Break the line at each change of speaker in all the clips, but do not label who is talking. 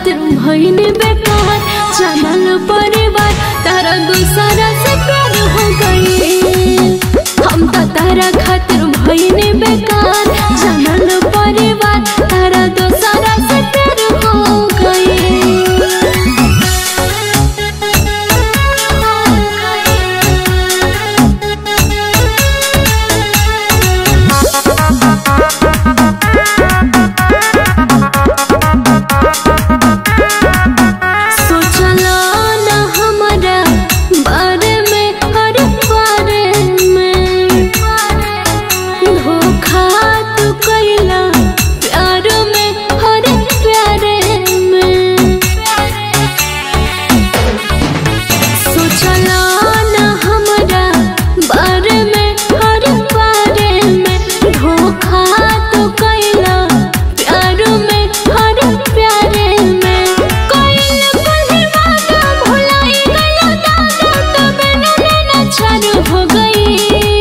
खातिर भइल बेकार जानल परिवार तारा दूसरा से प्यार हो गई हम तो तारा खातिर भइल बेकार जानल परिवार तारा दूसरा से प्यार हो सोचला न हमरा बारे में हर बारे में धोखा तू कैला प्यार में हर प्यारे में सोचला न हमरा बारे में हर बारे में धोखा तू कैला प्यार में हर प्यारे में कोइल कोई वादा भुलाई गया दादा तबे नैना छाड़ हो गई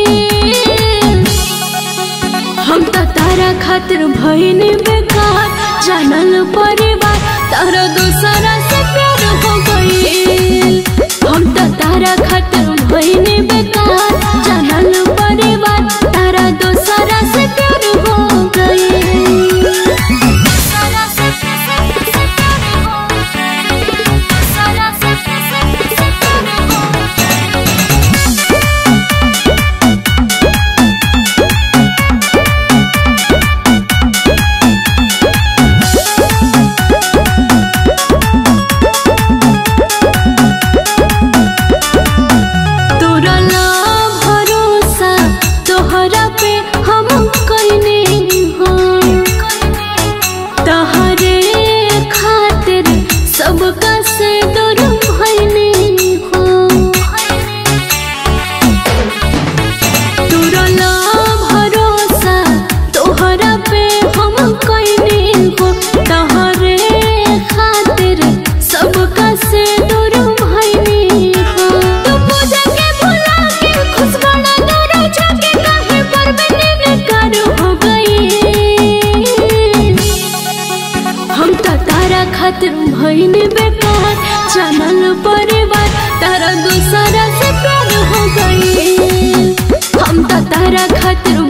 हम तो तारा खातिर भइल बेकार जानल परिवार तारा दूसरा से प्यार हो गई हम तो तारा खातिर भइल बेकार जानल परिवार तारा दूसरा से प्यार हो गई तोरा ला भरोसा तोहरा पे हम कइने हो तहरे खातिर सबका से दूर भइने हो तोरा ला भरोसा तोहरा पे हम कइने हो तहरे खातिर सबका से दूर भइने हो तू पूजा के भुला के खुश बना दूर जाके काहे पर मैंने कर हो गई हम तो तारा खातिर भइल बेकार जानल परिवार तारा दूसरा से प्यार हो गई हम तो तारा खातिर